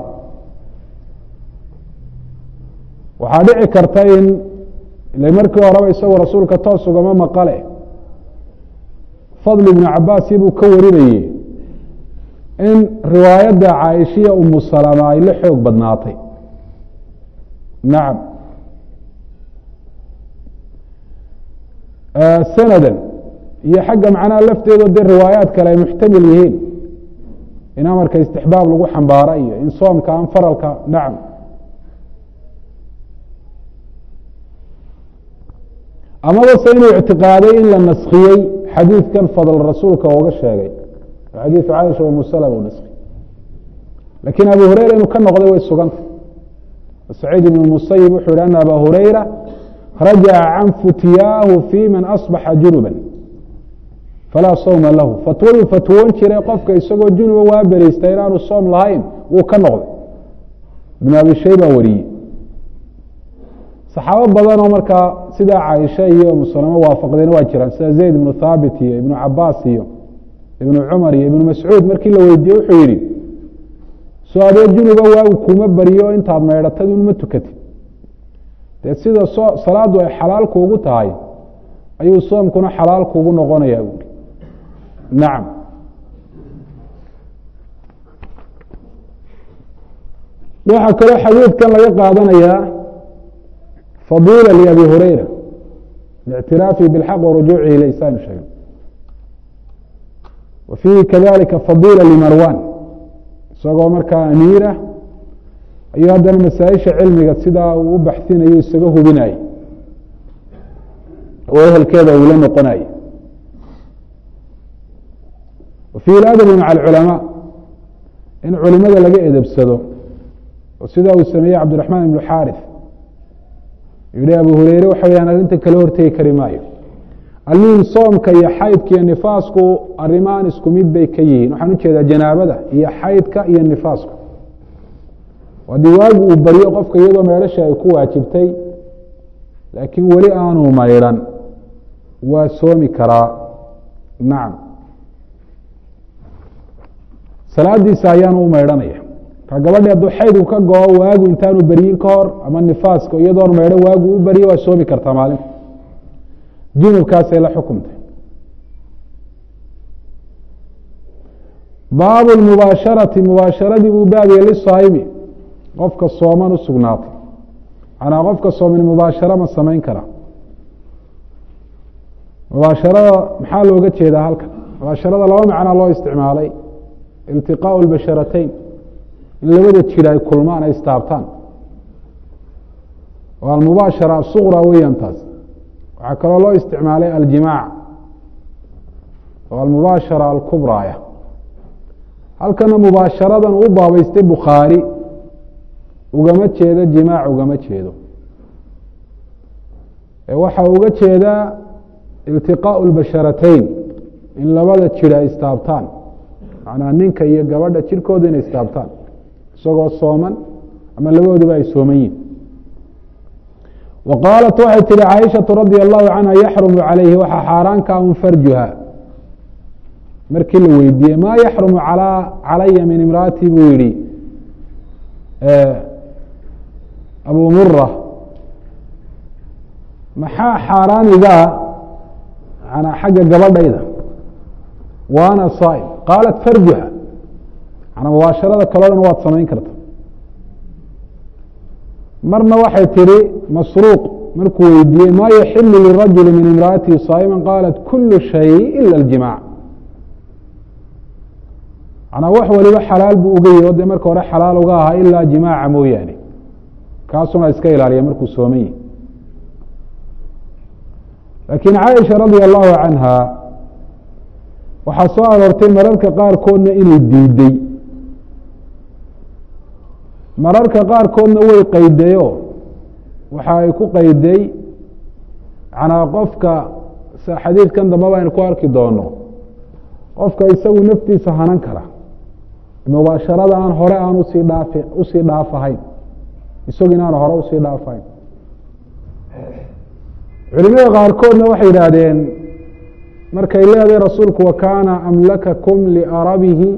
waxaa dhici karta in ile markii horeba isagoo rasuulka toos ugama maqale fadli ibnu cabaasi buu ka warinayey in riwaayadda caaishiya umu salama ay la xoog badnaatay nacam sanadan iyo xagga macnaha lafteedo dee riwaayaad kale ay muxtamil yihiin in amarka istixbaab lagu xambaaro iyo in soomka aan faralka nacam amaba se inuu ictiqaaday in la naskiyey xadiidkan fadl rasuulka ooga sheegay xadiidu caaisha umu salama u naskiyey lakin abu hureyra inuu ka noqday way sugantay saciid ibn musayib wuxuu yihi ana aba hureyra rajaca can futyaahu fi man asbaxa junuba falaa sawma lahu fatwaduu fatwoon jiray qofka isagoo junuba waa bereysta inaanu soom lahayn wuu ka noqday ibn abi shayba wariyey saxaabo badan oo markaa sidaa caaisha iyo musalamo waafaqdeen waa jiraan sida zayd ibnu thaabit iyo ibnu cabaas iyo ibnu cumar iyo ibnu mascuud markii la weydiiyey wuxuu yihi soo adoo junuba waagu kuma bariyo intaad maydhatad un ma tukatid dee sida so salaadu ay xalaal kuugu tahay ayuu soomkuna xalaal kuugu noqonaya buuri nacam waxaa kaloo xadiidkan laga qaadanayaa fadila liabi hureyra lictiraafihi biاlxaq warujuucihi iley saanu sheegay wa fiihi kadalika fadila limarwan isagoo markaa amiirah ayuu haddana masaaisha cilmiga sidaa uu u baxsinayo isaga hubinayay oo ehelkeeda uu la noqonayo wa fiihi adabu maca alculamaa in culimada laga edebsado oo sidaa uu sameeyey cabdiraxmaan ibnu xaarif yihi abu hureyre waxa weyaan arrinta kala hortegi kari maayo almuhim soomka iyo xaydka iyo nifaasku arrimaan isku mid bay ka yihiin waxaan ujeedaa janaabada iyo xaydka iyo nifaasku haddii waagu uu baryo qofka iyadoo meedhasha ay ku waajibtay laakiin weli aanu maydhan waa soomi karaa nacam salaadiisa ayaanu u maydhanaya ka gabadhi hadduu xaydku ka go-o waagu intaanu beryin ka hor ama nifaaska iyadoon maydho waagu u baryo waa soomi kartaa maalinta junubkaasay la xukumtay baabu mubaasharati mubaasharadii buu baabiyey lisaayimi qofka sooman u sugnaatay manaa qofka sooman mubaasharo ma samayn karaa mubaasharada maxaa looga jeedaa halkan mubaasharada laba macnaa loo isticmaalay iltiqaau lbasharatayn in labada jir ay kulmaan ay istaabtaan oo almubaashara asuqra weeyaan taas waxaa kaloo loo isticmaalay aljimaac oo almubaashara alkubraaya halkana mubaasharadan u baabaystay bukhaari ugama jeedo jimaac ugama jeedo waxa uga jeedaa iltiqaau lbasharatayn in labada jir ay istaabtaan macnaa ninka iyo gabadha jirkooda inay istaabtaan isagoo sooman ama labadooduba ay sooman yihin wa qaalat waxay tihi caaishatu radia allahu canha yaxrumu calayhi waxaa xaaraanka un farjuha markii la weydiiyey maa yaxrumu calaya min imraati buu yihi abu mura maxaa xaaraanigaa manaa xagga gabadhayda waana saa'im qaalat farjuha manaa mubaasharada kaloo dhan waad samayn karta marna waxay tihi masruuq markuu weydiiyey maa yaxilu lirajuli min imraatihi saa'ima qaalat kulu shay ila اljimaac manaa wax waliba xalaal buu uga yihi o dee marka hore xalaal uga ahaa ilaa jimaaca mooyaane kaasuna iska ilaaliya markuu sooman yahi laakiin caaisha radia allahu canha waxaa soo aroortay mararka qaarkoodna inay diiday mararka qaarkoodna way qaydayo waxa ay ku qayday manaa qofka xadiidkan dambaba aynu ku arki doono qofka isagu naftiisa hanan kara mubaasharada aan hore aan usii dhaaf usii dhaafahayn isagu in aan hore usii dhaafahayn culimada qaarkoodna waxay yidhaahdeen markay leedahay rasuulku wakaana amlakakum liarabihi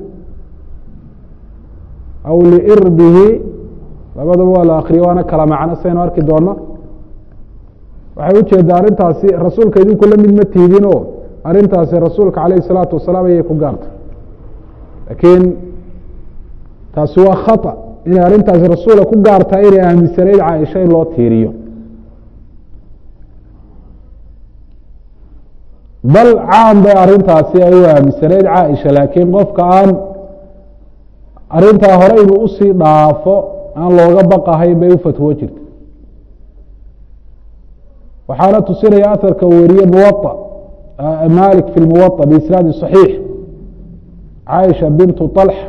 aw liirbihi labadaba waa la akriyo waana kala macno saynu arki doono waxay ujeedaa arrintaasi rasuulka idinku la mid ma tiidinoo arrintaasi rasuulka calayh isalaatu wasalaam ayay ku gaartay laakiin taasi waa khata inay arrintaasi rasuula ku gaartaa inay aaminsanayd caaisha in loo tiiriyo bal caam bay arrintaasi ay u aaminsanayd caaisha laakiin qofka aan arrintaa hore inuu usii dhaafo aan looga baqahayn bay u fatwo jirta waxaana tusinaya aharka uu weriye muwa malik fi lmuwaطa biisnaadi صaxiix caaisha bintu طalxa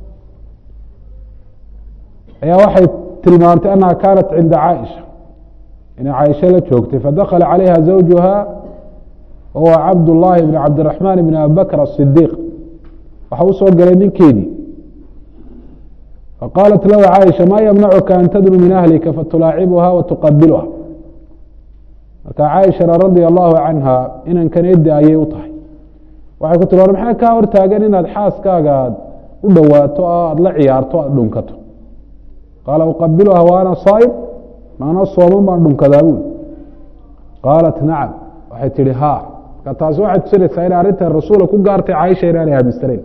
ayaa waxay tilmaantay annaha kaanat cinda caaisha inay caaisha la joogtay fadakala calayha zawjuha wahuwa cabd llaahi bn cabdiraxmaan bn abi bakr asidiiq waxa usoo galay ninkeedii faqaalat lahu caaisha ma ymnacuka an tadnu min ahlika fatulaacibuha watuqabilha marka caaishana radia allahu canha inankan edi ayay u tahay waxay ku tiri war maxaa kaa hortaagan inaad xaaskaaga aad u dhowaato oo aada la ciyaarto aada dhunkato qaala uqabiluha wa ana saa'im maana sooman baan dhunkadaa buuli qaalat nacam waxay tihi ha marka taasi waxay tusinaysaa inay arrintan rasuula ku gaartay caaisha inaanay aaminsanayn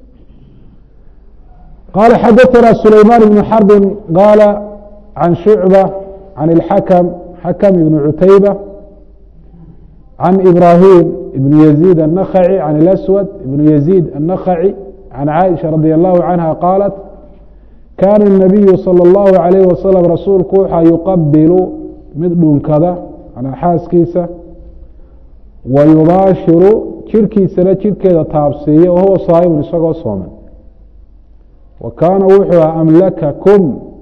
qaala xadaثana sulaymaan ibnu xarbin qaala can shucba can اlxakm xakm ibn cutayba can ibrahim ibn yaziid الnakhaci can اlaswad ibn yaziid الnakhaci can caaisha radi allahu canha qaalat kaana الnabiyu salى اllahu عalayh wasalam rasuulku waxaa yuqabilu mid dhunkada manaa xaaskiisa wa yubaashiru jirhkiisana jirhkeeda taabsiiya wahuwa saa'imun isagoo sooman wa kaana wuxuu aha amlakakum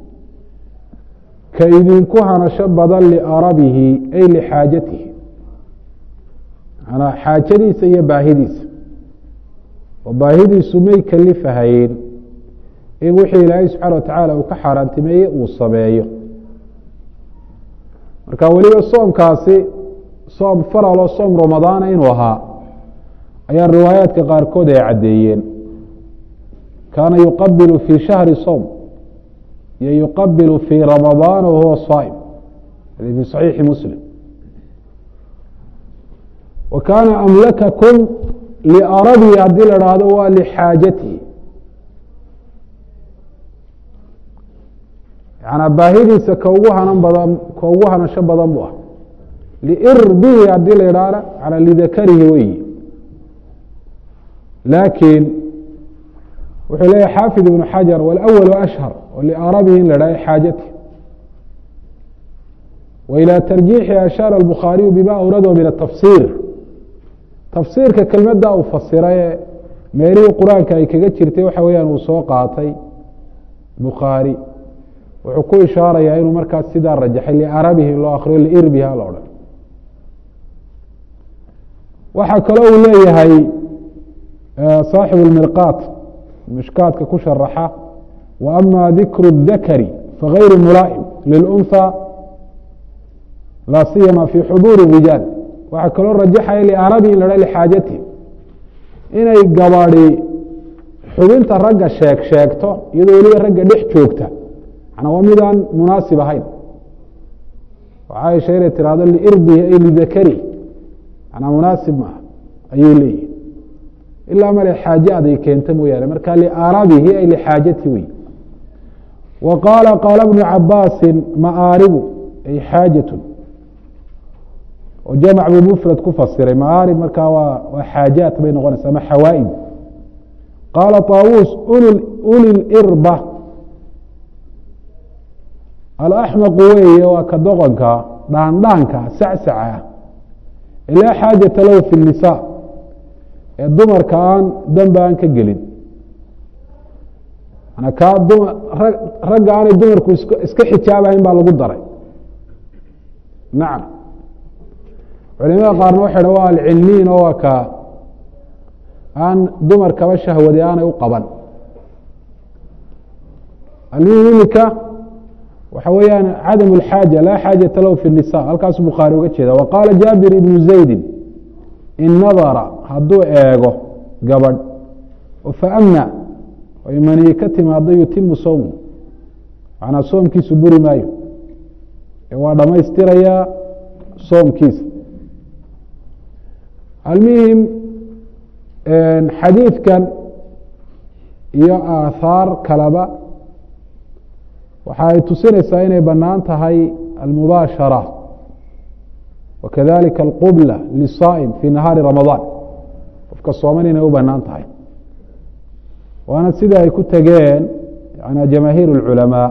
ka idinku hanasho badan liarabihi ay lixaajatihi manaa xaajadiisa iyo baahidiisa oo baahidiisu may kalifahayn in wixii ilaahay subxaana watacaala uu ka xaaraantimeeyey uu sameeyo marka weliba soomkaasi soom faral oo soom ramadaana inuu ahaa ayaa riwaayaadka qaarkood ay caddeeyeen kaana yuqabilu fii shahri sowm iyo yuqabilu fii ramadaana wahuwa saa'im hadi fi saxiixi muslim wa kaana amlakakum liarabihi haddii la dhaahdo waa lixaajatihi yanaa baahidiisa ka ugu hanan badan ka ugu hanasho badan buu ah liirbihi haddii la idhaahna yanaa lidakarihi weyi laakiin wuxuu leeyahy xaafid ibnu xajar wاlأwl ashhar oo liarabihi in la idhahdo xaajati wa ilى tarjiixi ashaara الbukhaariyu bima awrado min الtafsir tafsiirka kelmadda uu fasiraye meelihii qur-aanka ay kaga jirtay waxa weeyaan uu soo qaatay bukhaari wuxuu ku ishaarayaa inuu markaas sidaa rajaxay liarabihi loo akriyo liirbiha la odhan waxaa kaloo uu leeyahay saaxibu lmirqaat mishkaadka ku sharaxa wa ama dikru اdakari fagayru mulaa'im lilunhى laa siyama fi xuduuri rijaal waxaa kaloo rajaxaya liarabi in la ha lxaajati inay gabadi xubinta ragga sheeg sheegto iyadoo weliba ragga dhex joogta manaa waa midaan munaasib ahayn caaisha inay tirahdo liirbihi ay lidakari manaa munaasib maaha ayuu leeyihi ilaa male xaaje aday keenta mooyaane marka liarabihi ay lixaajati wey wa qaala qaala bnu cabaasin maaaribu ay xaajatu oo jamc buu mfrad ku fasiray maaarib markaa waa waa xaajaat bay noqonaysa ama xawaaid qaala طaawuus uli lirba alaxmaqu weeye waa ka doqonka dhaandhaanka sacsaca laa xaajata lahu fi الnisa ee dumarka aan danba aan ka gelin kaa ragga aanay dumarku iska xijaabahayn baa lagu daray nacam culimada qaarna waxay dha waa alcilmiin oo waa ka aan dumarkaba shahwadi aanay u qaban almihim imika waxa weeyaan cadam اlxaaja laa xaajata lahu fi الnisa halkaasuu bukhaari uga jeeda wa qaala jaabir ibnu zaydi in nadara hadduu eego gabadh faamna ay maniyi ka timaado yutimu sowmu macnaa soomkiisu buri maayo ee waa dhammaystirayaa soomkiisa almihim xadiidkan iyo aathaar kaleba waxa ay tusinaysaa inay bannaan tahay almubaashara wakadalika alqubla lisaa'im fi nahaari ramadaan qofka sooman inay u bannaan tahay waana sida ay ku tegeen yana jamaahiir اlculamaa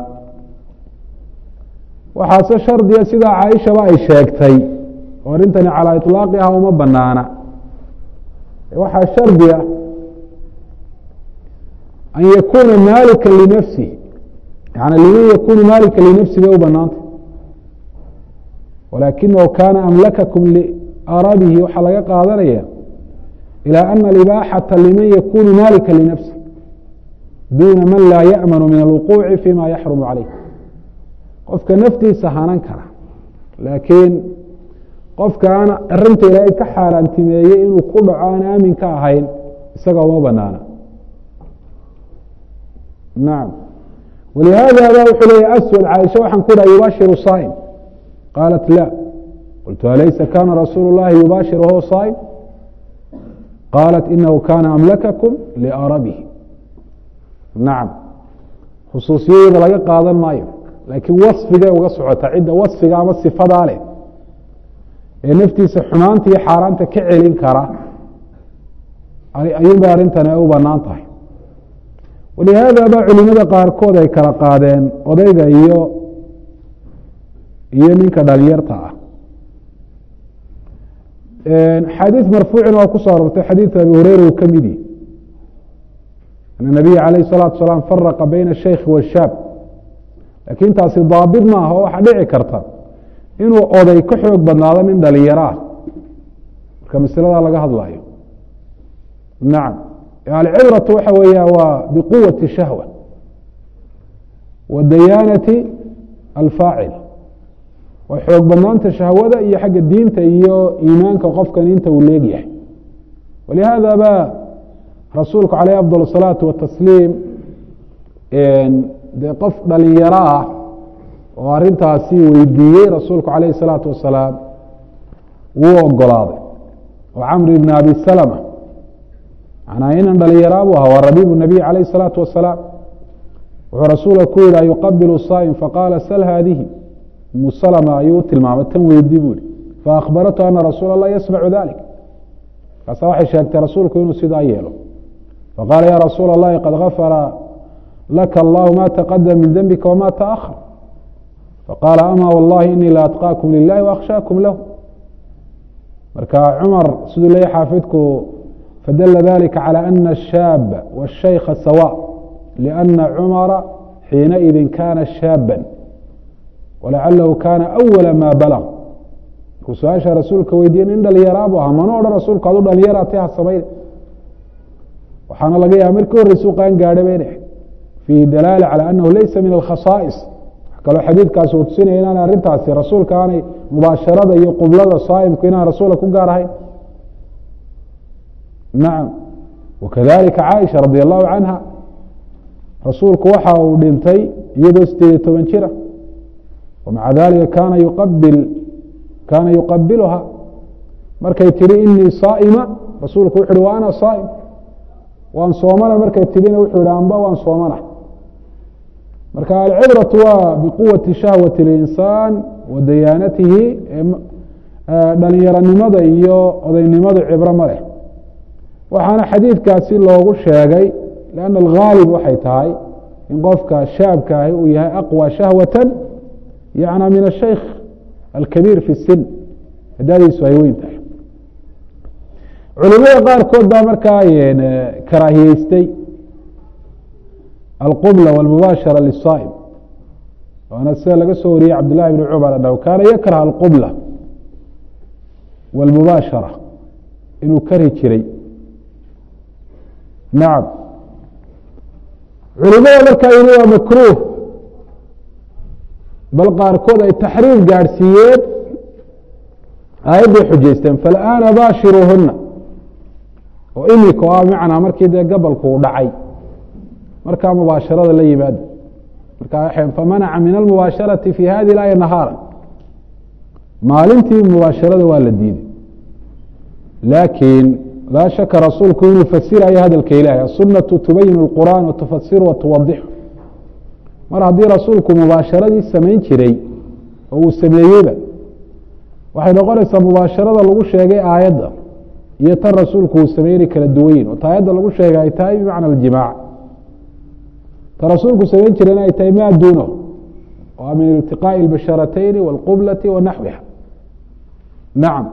waxaase shardiga sidaa caaishaba ay sheegtay oo arrintani calaa iطlaaqiha uma banaana waxaa shardiga an yakuuna maalika linafsih yani liman yakunu maalika linafsi bay u banaantay walaakinahu kaana amlakakum liarabihi waxaa laga qaadanaya ilى ana alibaaxata liman yakunu maalika linafsi duuna man laa yaأmanu min alwuquuci fima yaxrumu calayh qofka naftiisa hanan kara laakiin qofka aan arinta ilaahay ka xaaraantimeeyey inuu ku dhaco aan aamin ka ahayn isaga uma banaana nacam walihaada ba wuxuu leeya aswad caaisha waxaan ku dhaha yubaashiru saa'im qaalat la qultu alaysa kana rasuulu اllahi yubaashir wahuwa saa'im qaalat inahu kana amlakakum liarabihi nacam khusuusiyadeeda laga qaadan maayo laakiin wasfigay uga socota cidda wasfiga ama sifadaa leh ee naftiisa xumaanta iyo xaaraanta ka celin kara ayuun bay arrintani ay u banaan tahay walihaada ba culimada qaarkood ay kala qaadeen odayga iyo iyo ninka dhalinyarta ah xadiid marfuucina waa kusoo arortay xadiidka abi hureyra uu ka midi an nabiya alayh الsalatu salaam faraqa bayna الshaykhi washaab lakin taasi daabit maaha oo waxaa dhici karta inuu oday ka xoog badnaado nin dhalinyaro ah marka masladaa laga hadlayo nacam alcibratu waxa weeya waa biquwati shahwa wa dayaanati alfaacil waa xoog badnaanta shahwada iyo xagga diinta iyo iimaanka qofkan inta uu leegyahay walihaada ba rasuulku caleyh afضل الصalaaةu watasliim dee qof dhalinyaro ah oo arintaasi weydiiyey rasuulku calayh الsalaatu wasalaam wuu ogolaaday oo camr ibn abi salma manaa inan dhalinyara buu ahaa waa rabiib nabiy calayh الsalaatu wasalaam wuxuu rasuulka ku yihi ayuqabilu saa'im faqaala sal haadihi umu salma ayuu u tilmaamay tan weydii buu ihi faakbaratu ana rasuula اlah yasmacu dalik markaasa waxay sheegtay rasuulku inuu sidaa yeelo faqaala ya rasuula اllahi qad gafara laka allahu ma taqadama min dembika wama taأhar faqaala ama wallahi inii la atqaakum lilahi waakshaakum lahu marka cumar siduu leeyahy xaafidku fadala dalika calى ana الshaaba wالshaykha sawاء لأna cumara xiinaئidi kana shaaba walacalahu kana أwala ma balغ markuu su-aasha rasuulka weydiiye nin dhalinyaraa bu ahaa mana odhan rasuulku adu dhalinyaraatay ha samayn waxaana laga yaaba markii horreysuu qaan gaadhay bay dhahay fiihi dalaala calى anahu laysa min alkhasaa'is kaloo xadiidkaasi uu tusinaya inaan arrintaasi rasuulka aanay mubaasharada iyo qublada saa'imku inaan rasuula ku gaar ahayn nacam wakadalika caaisha radi allahu canha rasuulku waxa uu dhintay iyadoo sideed iyo toban jira wamaca dalika kana yuqabil kaana yuqabiluha markay tihi inii saa'ima rasuulku wuxu uhi wa ana saa'im waan soomana markay tidhina wuxuu yihi amba waan soomana marka alcibraةu waa biquwati shahwaةi اlinsaan wa dayaanatihi dhalinyaronimada iyo odaynimadu cibro ma leh waxaana xadiidkaasi loogu sheegay lanna alghaalib waxay tahay in qofka shaabka ahi uu yahay aqwى shahwaة yana min الshaykh alkabiir fi الsin dadiisu ay weyn tahay culimada qaarkood baa markaa karaahiyeystay alqubla wاlmubaashara liلsaa'im waana sida laga soo wariyey cabd llahi bn cumar anhu kaana yakrah alqubla wاlmubaashara inuu kari jiray nacam culimada markaa yini waa makruh bal qaarkood ay taxriim gaadhsiiyeen aayadday xujaysteen falآana baashiruuhuna oo imika o ah macnaa markii dee gabalku u dhacay markaa mubaasharada la yimaada markaa famanaca min almubaasharati fi hadi اaaya nahaara maalintii mubaasharada waa la diiday laakiin laa shaka rasuulku inuu fasirayo hadalka ilahi asunatu tubayin اlqur'an watufasiru watuwadixu mar haddii rasuulku mubaasharadii samayn jiray oo uu sameeyeyba waxay noqonaysaa mubaasharada lagu sheegay aayadda iyo tan rasuulku uu sameynay kala duwanyin oo ta aayadda lagu sheegay ay tahay bimacna aljimaac ta rasuulku samayn jirayna ay tahay maa duunahu oo min iltiqaaءi اlbasharatayni wاlqublati wa naxwiha nacam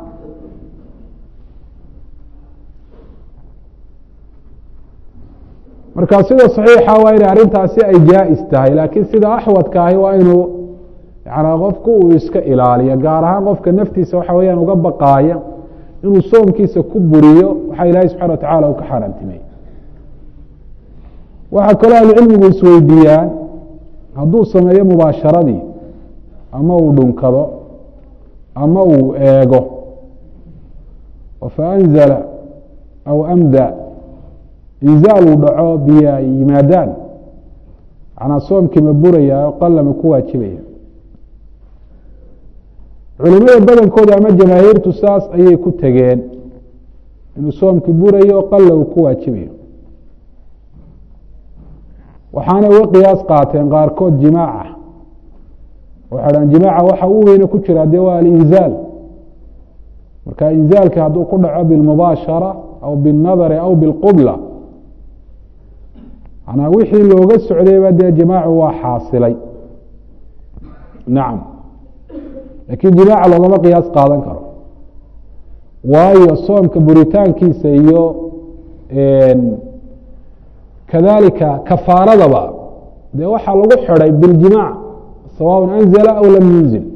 marka sida صaxiixa waa inay arrintaasi ay jaa-is tahay laakiin sida axwadka ahi waa inuu yanaa qofku uu iska ilaaliyo gaar ahaan qofka naftiisa waxa weyaan uga baqaaya inuu soomkiisa ku buriyo waxa ilaahay subxana watacala uu ka xaaraantimey waxaa kaloo ahlucilmigu isweydiiyaan hadduu sameeyo mubaasharadii ama uu dhunkado ama uu eego faanzala aw amda inzaal uu dhaco biyo ay yimaadaan manaa soomkii ma buraya oo qalama ku waajibaya culimada badankooda ama jamaahiirtu saas ayay ku tegeen inuu soomkii burayo qalla uu ku waajibayo waxaanay uga qiyaas qaateen qaarkood jimaaca waxay dhahan jimaaca waxa u weyne ku jira dee waa alinzaal marka inzaalki hadduu ku dhaco bilmubaashara aw biاlnadari aw biاlqubla manaa wixii looga socdayba dee jimaacu waa xaasilay nacam lakiin jimaaca loogama qiyaas qaadan karo waayo soomka buritaankiisa iyo kadalika kafaaradaba dee waxaa lagu xidhay biاljimaac sawaء anzla aw lam yunzil